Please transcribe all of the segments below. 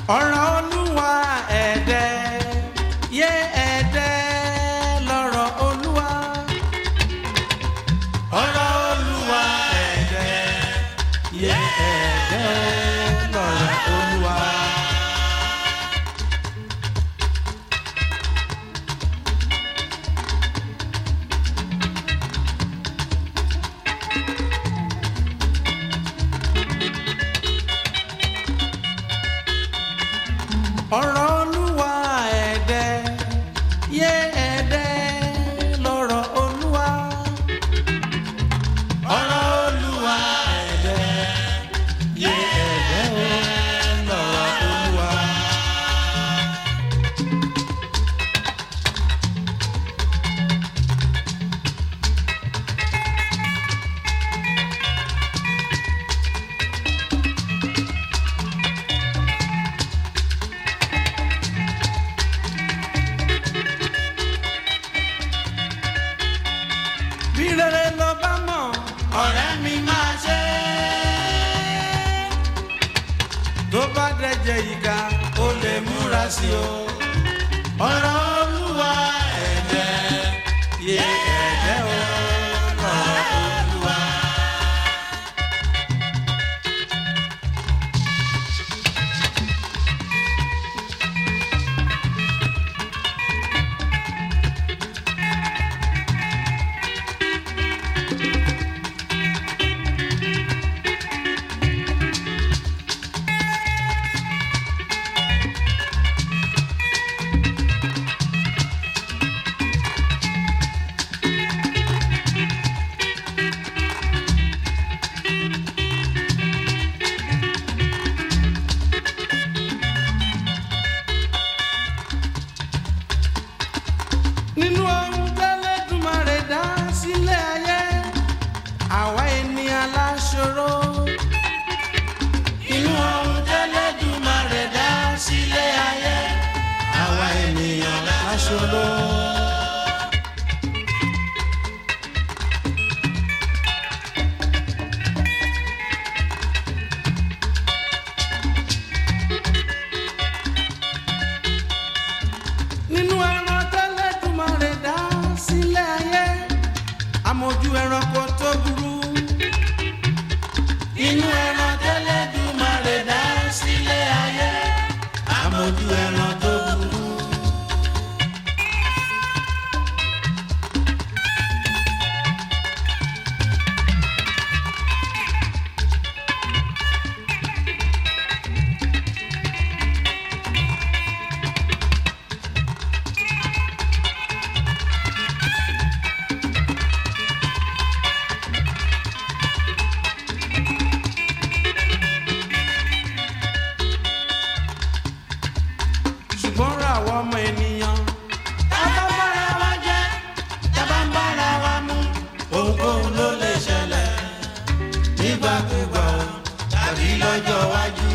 ọ̀rọ̀ olúwa ẹ̀dẹ́ yé ẹ̀dẹ́ lọ́rọ̀ olúwa. ọ̀rọ̀ olúwa ẹ̀dẹ́ yé ẹ̀dẹ́ lọ́rọ̀ olúwa. ọ̀rọ̀ olúwa ẹ̀dẹ́ yé ẹ̀dẹ́ lọ́rọ̀ olúwa. ọ̀rọ̀ olúwa ẹ̀dẹ́ yé ẹ̀dẹ́ lọ́rọ̀ olúwa. bí rere ló bá mọ̀ ọ̀rẹ́ mi máa ṣe. tó bá dẹ̀jẹ̀ ìka ó lè múra sí o. ọ̀rọ̀ olúwa ẹ̀dẹ́ yé ẹ̀dẹ́ o ọ̀rọ̀ olúwa. nínú ohun tẹ́lẹ̀dùmarè dá sílẹ̀ ayé àwa ènìyàn láṣọrọ. nínú ohun tẹ́lẹ̀dùmarè dá sílẹ̀ ayé àwa ènìyàn láṣọrọ. nínú ẹran tẹ́lẹ̀dùmarè dá sílẹ̀ ayé amójú ẹranko tó burú. inú ẹran tẹ́lẹ̀dùmarè dá sílẹ̀ ayé amójú ẹran tó burú. ṣùgbọ́n ra àwọn ọmọ ènìyàn. tábà ń bára wa jẹ́ tábà ń bára wa mú. ohunkóhun ló lè ṣẹlẹ̀ nígbàkúgbà o tàbí lọ́jọ́ iwájú.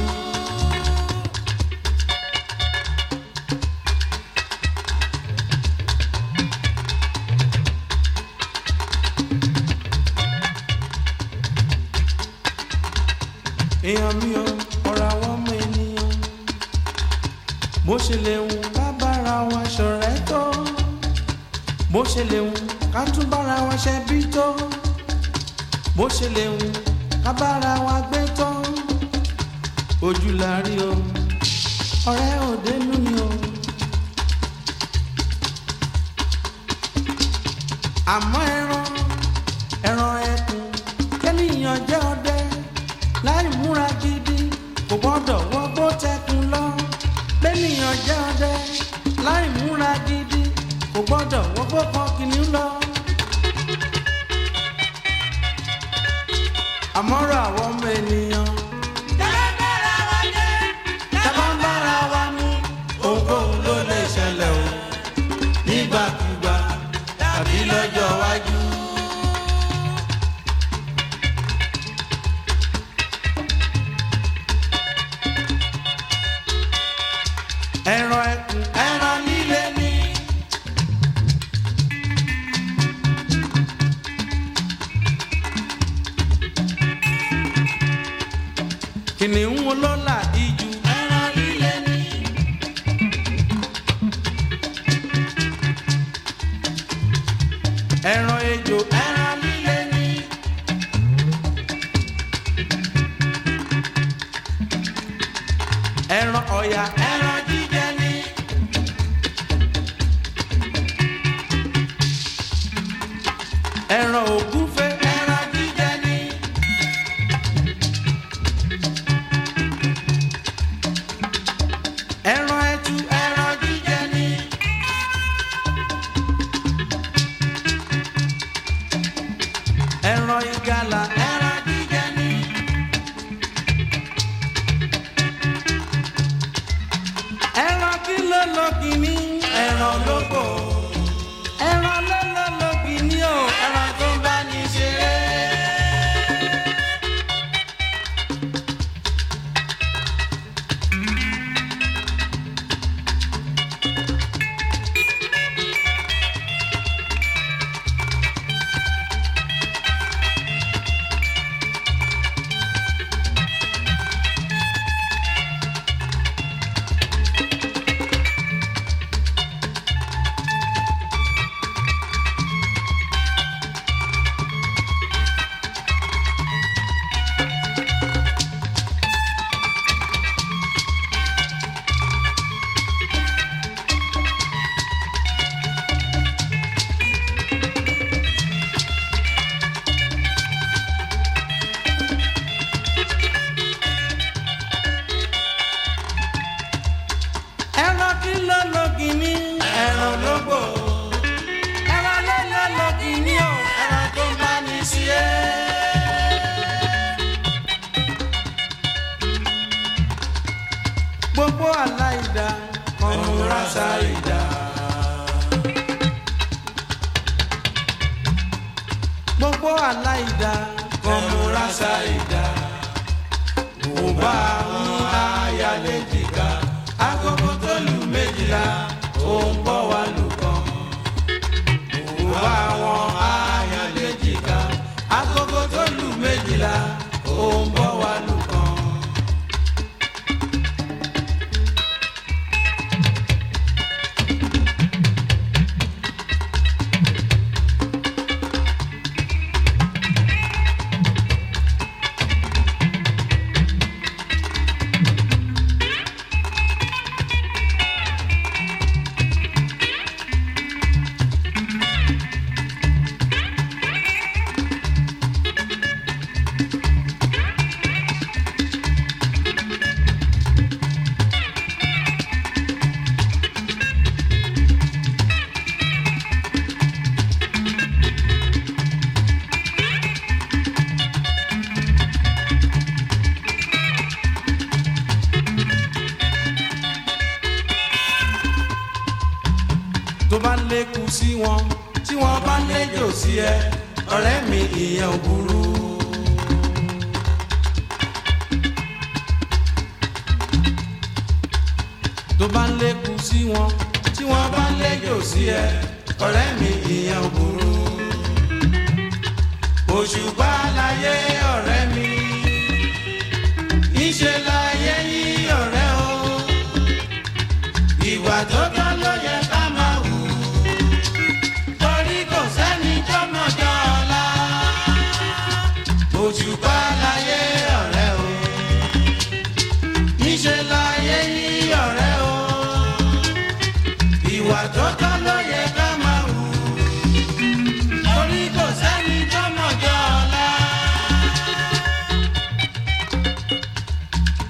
èèyàn mi ò ọ̀rọ̀ àwọn ọmọ ènìyàn bó ṣe lè wù ká bára wa ṣọ̀rẹ́ tó bó ṣe lè wù ká tún bára wa ṣe bí tó bó ṣe lè wù ká bára wa gbé tó ojú la rí o ọ̀rẹ́ òdenu ni o. àmọ́ ẹran ẹran ẹkùn kẹ́nìyàn jẹ́ ọdẹ láì múra gidi kò gbọ́dọ̀ wọgbó tẹkùn lọ bẹ́nìyàn jẹ́ ọdẹ láì múra gidi kò gbọ́dọ̀ wọgbó kan kìnìún lọ. àmọ́rọ̀ àwọn ọmọ ènìyàn. tábà ń bára wa mú ohunkóhun ló lè ṣẹlẹ̀ o nígbàkúgbà tàbí lọ́jọ́ iwájú. ẹran ẹkùn ẹran líle ni. kìnìún olólà ijù ẹran líle ni. ọ̀yà ẹran jíjẹ ni. ẹran ògúnfe ẹran jíjẹ ni. ẹran ẹtu ẹran jíjẹ ni. ẹran ìgalà ẹran jíjẹ ni. ẹran kí ló lọ kìíní ẹran lóko ẹran ló lọ lọ kìíní o ẹran tó bá ní ṣeré. ẹran kí ló lọ kìíní ẹran lóko ẹran ló lọ lọ kìíní o ẹran tó bá ní sí ẹ. gbogbo aláìda kan múra sáìda. gbogbo aláìda kan múra sáìda. mo bá ń ayálé jìkà agogo tó lù méjìlá ó ń bọ̀ wá lù kan. mo bá wọn ayálé jìkà agogo tó lù méjìlá ó ń bọ̀ wá lù kan. tó bá lékun sí wọn tí wọn bá léjò sí ẹ ọ̀rẹ́ mi ìyẹn ò burú. tó bá lékun sí wọn tí wọn bá léjò sí ẹ ọ̀rẹ́ mi ìyẹn ò burú. òṣùpá láyé ọ̀rẹ́ mi ìṣe láyé yí ọ̀rẹ́ o ìwà tó tọ́ ló yẹ ká máa wù torí kò sẹ́ni tó mọ̀jọ́ ọ̀la òṣùpá láyé ọ̀rẹ́ o níṣẹ́ láyé yí ọ̀rẹ́ o ìwà tó tọ́ ló yẹ ká máa wù torí kò sẹ́ni tó mọ̀jọ́ ọ̀la.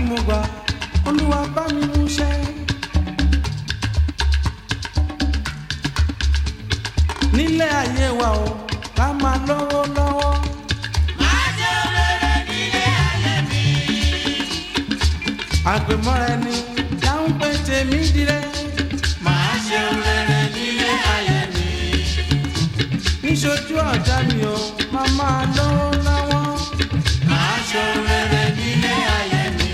mo gbà olúwa bá mi mú ṣẹ. nílé ayé wa o ká máa lówó lọ́wọ́. àgbẹ̀mọ́ra ẹni dáhùn pé tèmi dire. Màá ṣe rere nílé ayé mi. níṣojú ọ̀dà mi o máa máa lówó lọ́wọ́. Màá ṣe rere nílé ayé mi.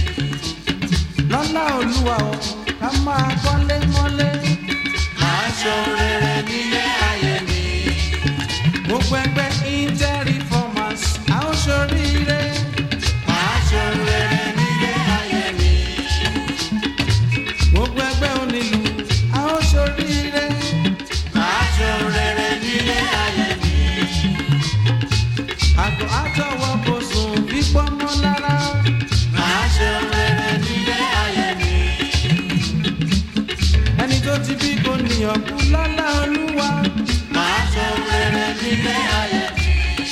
lọ́lá olúwa o ká máa kọ́lé mọ́lé. Màá ṣe rere nílé ayé mi. gbogbo ẹgbẹ́ inter-reformers a ó ṣoríire. Màá ṣe rere nílé ayé mi. gbogbo ẹgbẹ́ onílù a ó ṣoríire. Màá ṣe rere nílé ayé mi. àgọ́ àtọwọ́ kò sùn bí pọ́nmọ́ lára. Màá ṣe rere nílé ayé mi. ẹni tó ti bí kò níyàn kú lọ́lá olúwa. Màá ṣe rere nílé ayé mi.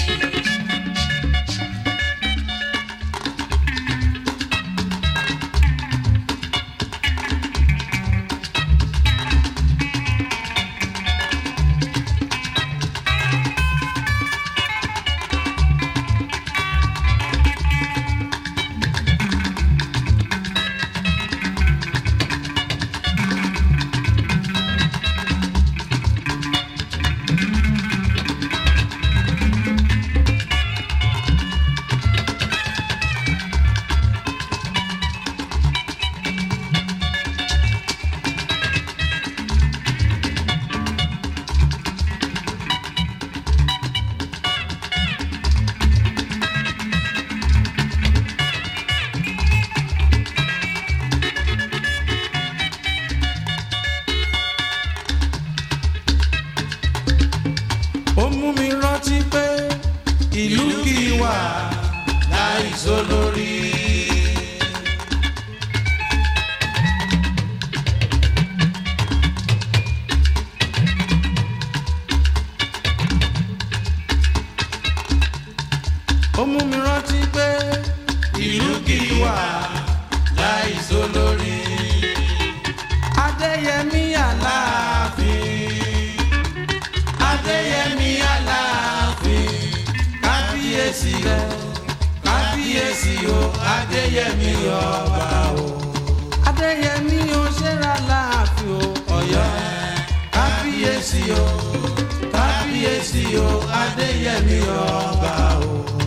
ó mú mi rántí pé ìlú kì í wà láìsó lórí. ó mú mi rántí pé ìlú kì í wà láìsó lórí. adéyẹmí aláàfin adéyẹmí aláàfin kábíyèsí rẹ kábíyèsí o adéyẹmí ọba o adéyẹmí o ṣẹ́ra láàfin o ọ̀yọ́ kábíyèsí o kábíyèsí o adéyẹmí ọba o.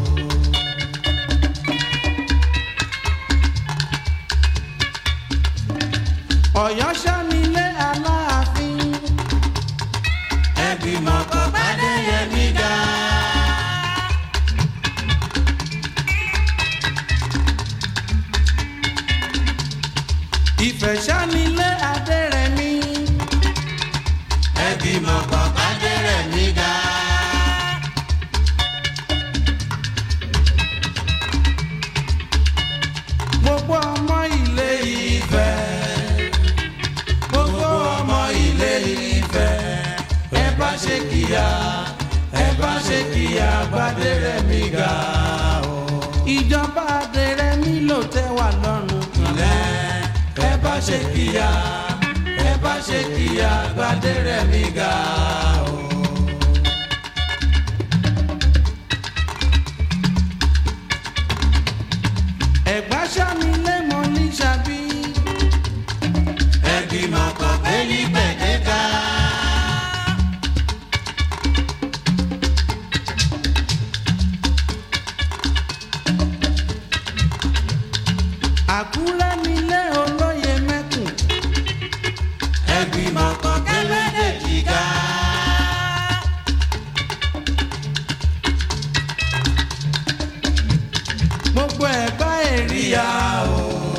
ọ̀yọ́ ṣánilé aláàfin Ẹ̀gbìmọ̀ kan pàdé yẹmí ga. ìfẹ́ ṣánilé adérẹ̀mí Ẹ̀gbìmọ̀ kan pàdé rẹ̀ mí ga. gbogbo ọmọ ilé ìfẹ́ gbogbo ọmọ ilé ìfẹ́ ẹ bá ṣe kíyà ẹ bá ṣe kíyà gbadérẹ̀mí ga o. ìjọba adérẹ̀mí ló tẹ́ wà lọ́rùn kìlẹ̀ ẹ bá ṣe kíyà ẹ bá ṣe kíyà gbadérẹ̀mí ga o. ẹ̀gbá ṣánilé mọ́ ní ṣàbí. Ẹ̀gbìmọ̀ kan pé ní gbẹ̀dẹ́ka. àkúrẹ́ nílé olóye mẹ́kùn. Ẹ̀gbìmọ̀ kan pé lédè gíga. gbogbo ẹ̀gbá èrìyà o.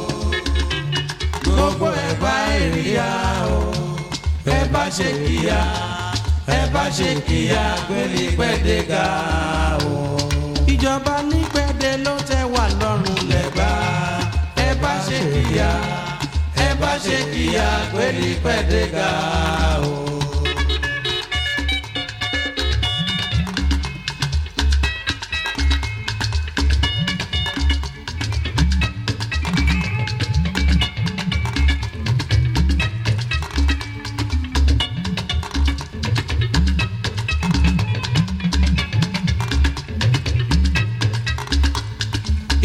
gbogbo ẹ̀gbá èrìyà o. ẹ bá ṣe kíyà ẹ bá ṣe kíyà gbélé pẹ́ẹ́dẹ́gà o. ìjọba ní pẹ́ẹ́dẹ́ ló tẹ́ wà lọ́rùn lẹ́gbà. ẹ bá ṣe kíyà ẹ bá ṣe kíyà gbélé pẹ́ẹ́dẹ́gà o.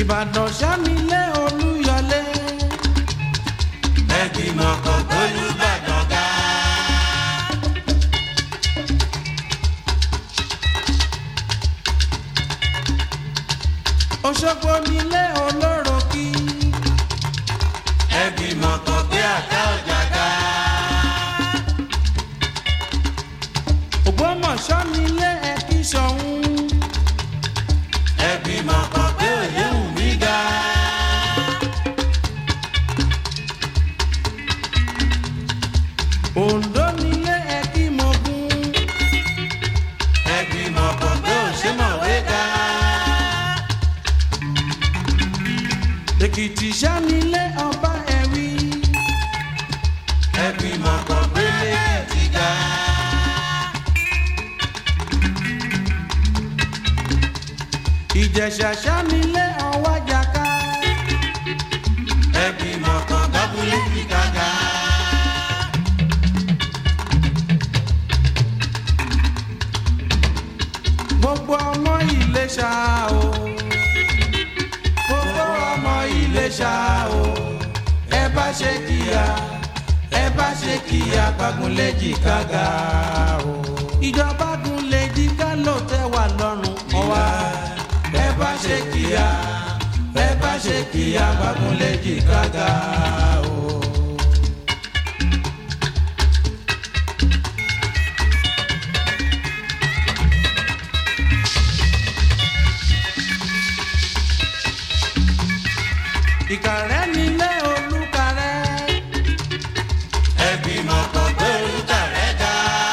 ìbàdàn sánilé olúyọlé ẹgbìmọ̀ kan gbólúbàdàn ga. òṣogbo nílé olóròkì ẹgbìmọ̀ kan gbé àká ọjà ga. ògbómọ̀ṣọ́ nílé ẹ̀kíṣọ̀hún ẹgbìmọ̀ kan gbé òyìnbó mi ga. oǹdó nílé ẹ̀kímọ̀gún ẹgbìmọ̀ kan gbé òṣèmọ̀wé ga. èkìtì sánilé ọba ẹ̀rí ẹgbìmọ̀ kan gbé lẹ́kìtì ga. ìjẹ̀ṣà sánilé ọwájàká ẹgbìmọ̀ kan gbábúlé fi gàgà. gbogbo ọmọ ìlẹ̀ṣà o gbogbo ọmọ ìlẹ̀ṣà o ẹ bá ṣe kíá ẹ bá ṣe kíá gbàgúnlẹ̀jì kága o ìjọba gúnlẹ̀jì ká ló tẹ́ wà lọ́rùn ọwá ẹ bá ṣe kíá ẹ bá ṣe kíá gbàgúnlẹ̀jì kága o. ìkàrẹ́ nílé olúkarẹ́ ẹgbìmọ̀ kan gbé orúkà rẹ̀ ga.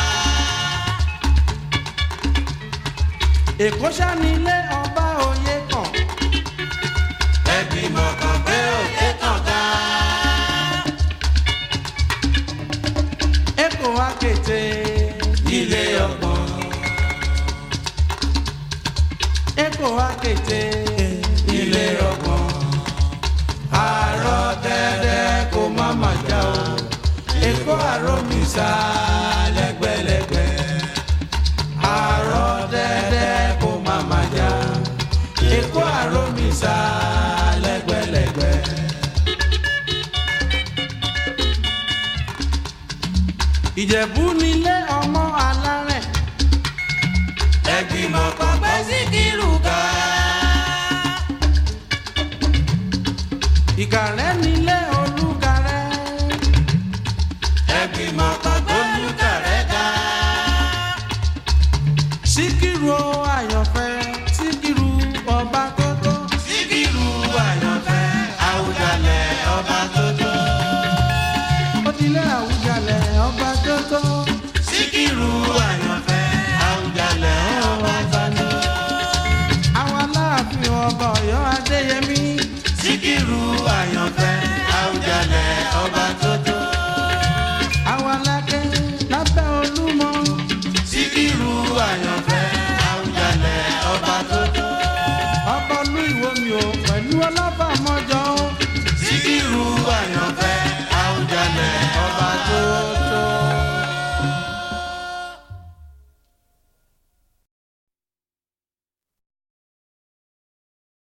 èkó sánilé ọba òye kan ẹgbìmọ̀ kan gbé òkè kan ga. èkó akété ilé ọgbọ̀n èkó akété ilé ọgbọ̀n. àárọ̀ dẹ́dẹ́ kó má má já o èkó àròmísà lẹ́gbẹ̀lẹ́gbẹ̀ àárọ̀ dẹ́dẹ́ kó má má já èkó àròmísà lẹ́gbẹ̀lẹ́gbẹ̀. ìjẹ̀bú nílé ọmọ alárẹ̀ ẹgbìmọ̀ kan gbé síkírù ga. ìkàrẹ́ nílé olúkarẹ́ ẹgbìmọ̀ kan gbé orúkà rẹ̀ ga. síkírù o àyànfẹ́ síkírù ọba tótó síkírù àyànfẹ́ àwùjalẹ̀ ọba tó tó. ó dilé àwùjalẹ̀ ọba tótó síkírù àyànfẹ́ àwùjalẹ̀ ọba tó tó. àwọn aláàfin ọba ọ̀yọ́ adéyẹmí síkírù àyànfẹ́ àwùjalẹ̀ ọba tó